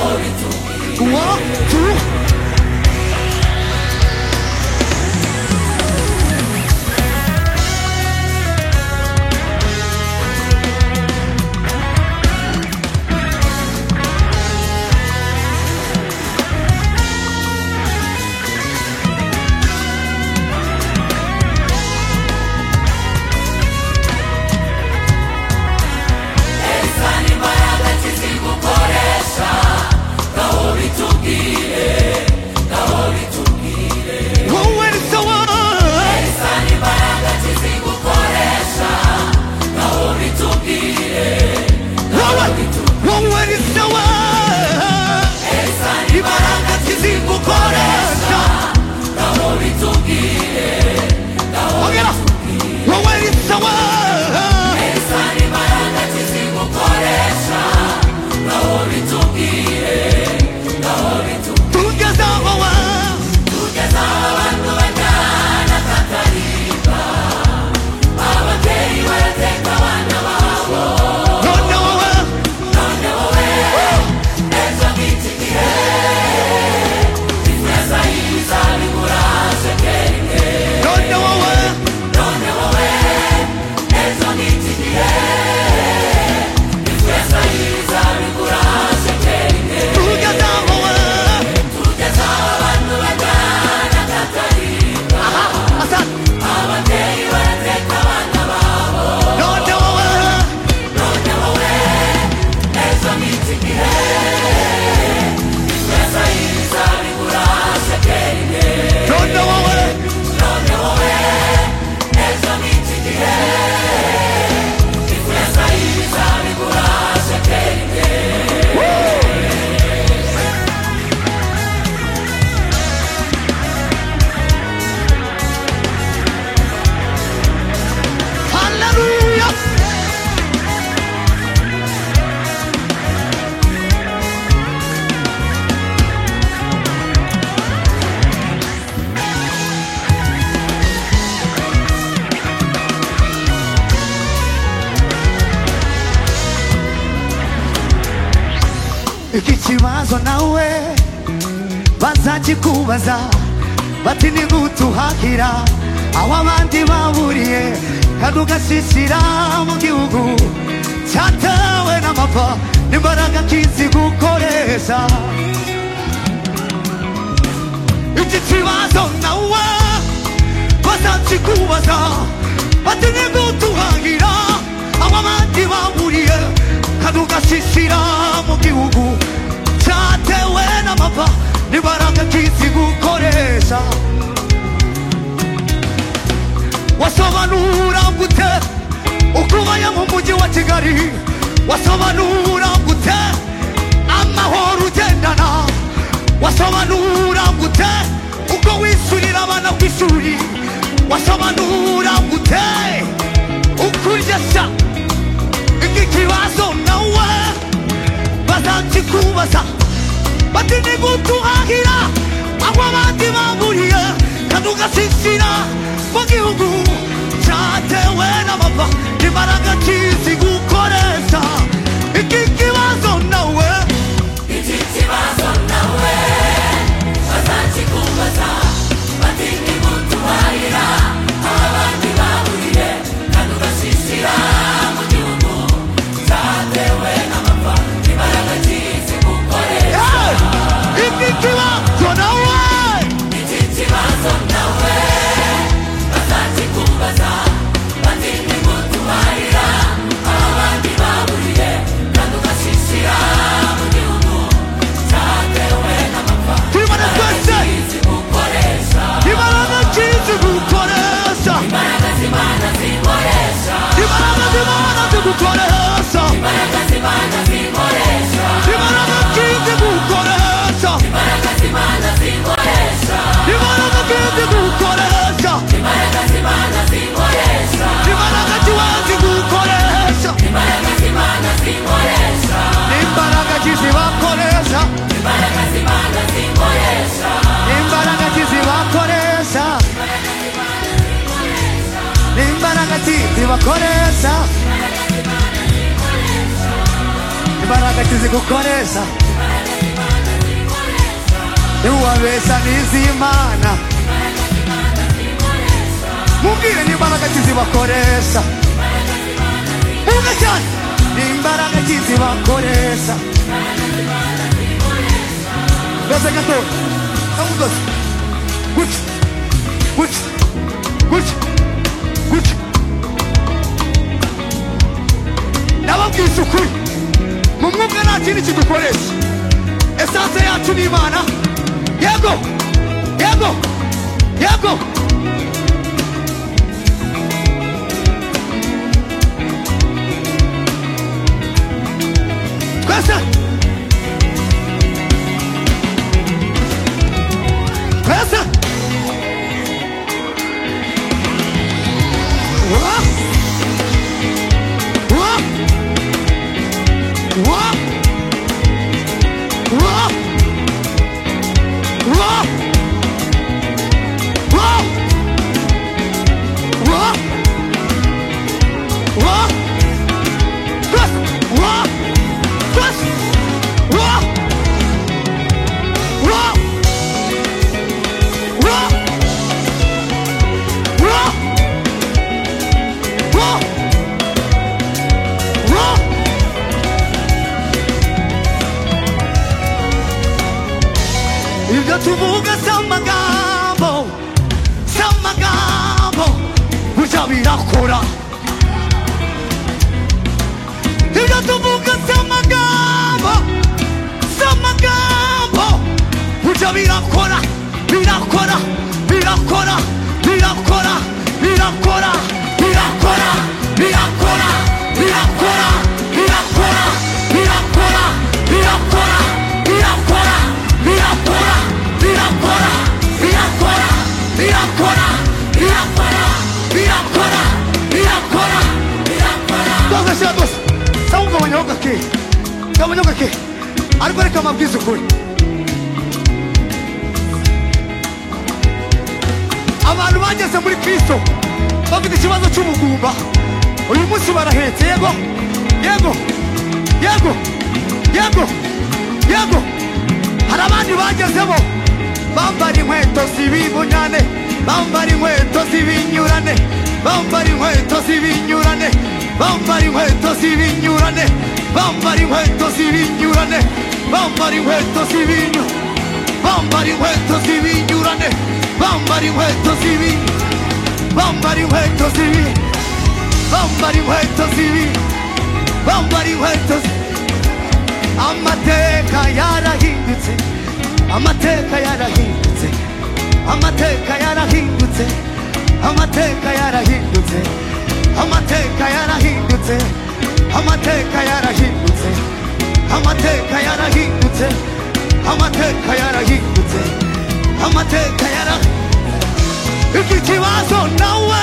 One, two. Whoa, and it's the one. Whoa, whoa, and it's the one. Imbaraga zizigukoresha Ongera. Whoa, and it's the one. Tugeza awa. None awa. None awa. Tugeza awa. Aha, asa. None awa. Don't know what Hallelujah! iki kibazo nawe bazakikubaza bati nigutuhahira aho abandi baburiye kandi ugasisira mu gihugu cyatewe n'amapfa n'imbaraga kizi gukoresha iki kibazo nawe bazakikubaza bati nigutuhahira aho abandi baburiye kandi ugasisira mu gihugu cyatewe n'amapfa n'imbaraga kizi gukoresha wasobanura gute ukubaye mu mujyi wa kigali wasobanura gute amahoro ugendana wasobanura gute uko wishyurira abana ku ishuri wasobanura gute ukuryoshya iki kibazo nawe bazakikubaza bati ni gutuhahira aho abandi baburiye kandi ugasisira mu gihugu cyatewe n'amapfa imbaraga kizi gukoresha iki kibazo nawe Hey! iki kibazo nawe Imana twese Imana kizi gukoresha Imana z'Imana zigukoresha Imana kizi gukoresha Imana kizi gukoresha Imana kizi gukoresha Imbaraga kizibakoresha Imbaraga kizibakoresha Imbaraga kizibakoresha Imbaraga imbaraga tuzigukoresha ntiwabeshya n'iz'imana mubwire n'imbaraga ki zibakoresha vuga cyane n'imbaraga ki zibakoresha gase gato kamugose gutya gutya gutya gutya nababwise ukuri mu mwuka nta kindi kidukoresha esanse yacu ni imana yego yego yego twese twese Uwa! Uwa! Uwa! Uwa! Uwa! Uwa! Uwa! Uwa! Twese! Uwa! Twese! Uwa! Uwa! Uwa! Uwa! Whoa! Whoa! ibyo tuvuga si amagambo si amagambo burya birakora ibyo tuvuga si amagambo si amagambo burya birakora birakora birakora birakora birakora birakora birakora birakora birakora birakora birakora birakora birakora birakora birakora birakora birakora birakora birakora birakora twafashe rwose sawa ugabanyaho gake ugabanyaho gake ariko reka amabwiriza ukuri abantu bageze muri kristo bafite ikibazo cy'ubugumba uyu munsi barahetse yego yego yego yego yego hari abandi bagezemo bambara inkweto z'ibibunyane bambara inkweto z'ibinyurane bambara inkweto z'ibinyurane bambara inkweto z'ibinyurane bambara inkweto z'ibinyurane bambara inkweto z'ibinyurane bambara inkweto z'ibinyurane bambara inkweto z'ibi bambara inkweto z'ibi bambara inkweto z'ibi bambara inkweto zi- amateka yarahindutse amateka yarahindutse amateka yarahindutse amateka yarahindutse amateka yarahindutse amateka yarahindutse amateka yarahindutse amateka yarahindutse amateka yara iki kibazo nawe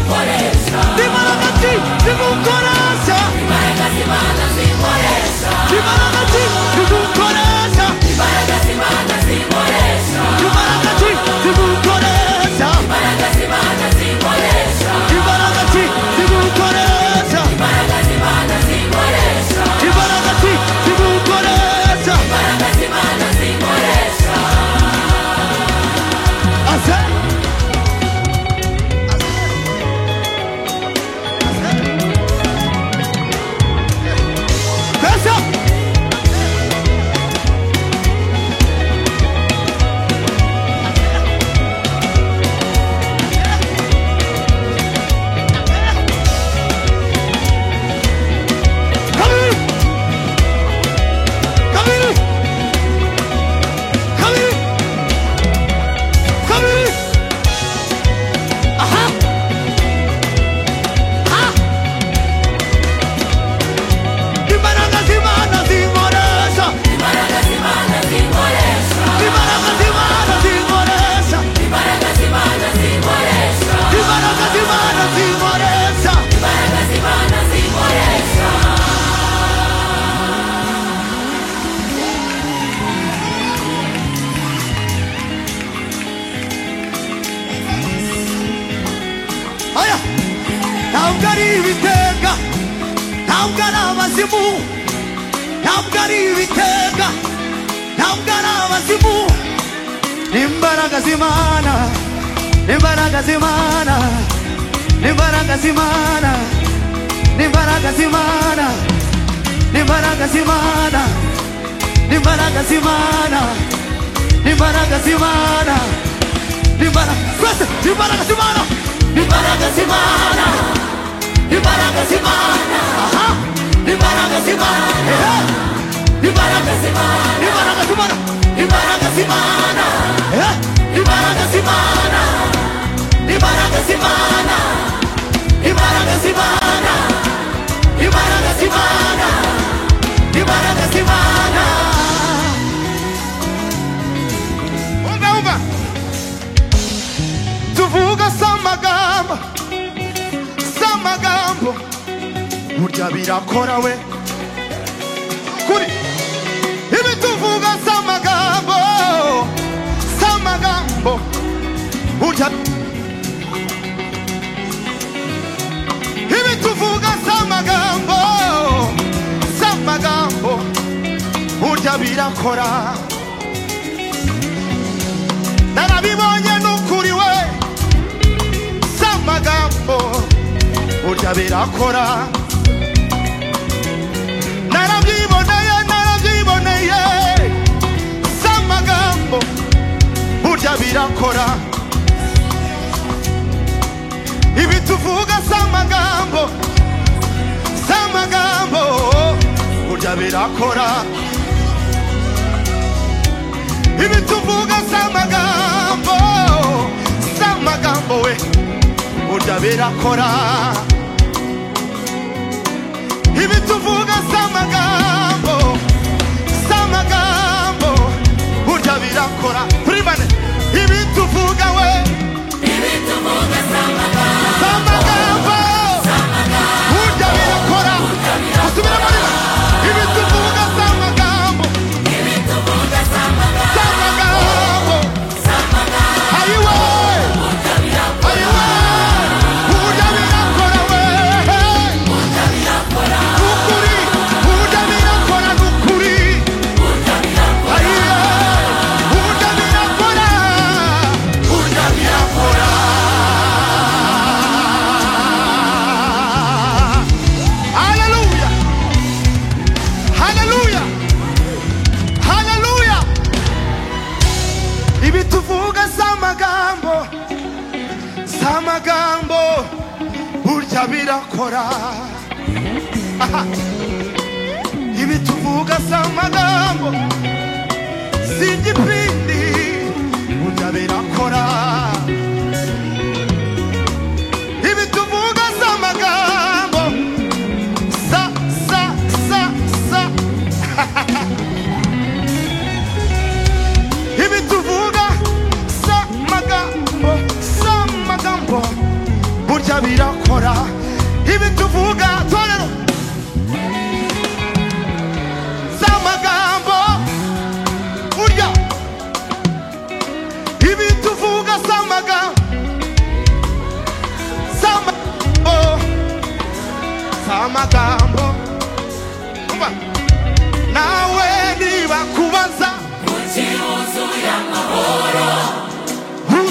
kwese imbaraga ki zimukoresha imbaraga ki zimukoresha imbaraga ki zimukoresha imbaraga ki zimukoresha imbaraga ki zimukoresha Haya. Naugari Uwiteka. Naugara abazimu. Naugari Uwiteka. Naugara abazimu. Ni imbaraga z'Imana. Ni imbaraga z'Imana. Ni imbaraga z'Imana. Ni imbaraga z'Imana. Ni imbaraga z'Imana. Ni imbaraga z'Imana. Ni imbaraga z'Imana. Libara, Rasta, libara Gasimana, libara Gasimana, libara Gasimana, aha, libara Gasimana, eh, libara Gasimana, libara Gasimana, libara Gasimana, eh, libara Gasimana, libara Gasimana, libara Gasimana, libara Gasimana, libara Gasimana. Umva, umva. tuvuga samagambo samagambo burya birakora we kuri ibi tuvuga samagambo samagambo burya ibi tuvuga samagambo samagambo burya birakora narabibonye n'ukuri we si amagambo burya birakora narabyiboneye narabyiboneye si amagambo burya birakora ibi tuvuga si amagambo si amagambo burya birakora ibituvuga si amagambo si amagambo we burya birakora ibituvuga si amagambo si amagambo burya birakora kuri bane ibituvuga we si amagambo burya birakora asubiramo rimwe ibituvuga si amagambo Samagambo. Ayiwe. Ayiwe. Burya birakora we. Nukuri. Burya birakora, nukuri. Ayiwe. Burya birakora. Burya birakora. Hallelujah. Hallelujah. Hallelujah. ibituvuga si amagambo si amagambo burya birakora Aha. ibituvuga si amagambo si igipindi burya birakora ibituvuga si amagambo sa sa sa sa ibituvuga samagambo samagambo burya birakora ibituvuga torero samagambo burya ibituvuga samagambo samagambo samagambo umva nawe nibakubaza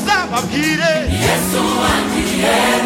uzababwire yesu wangiye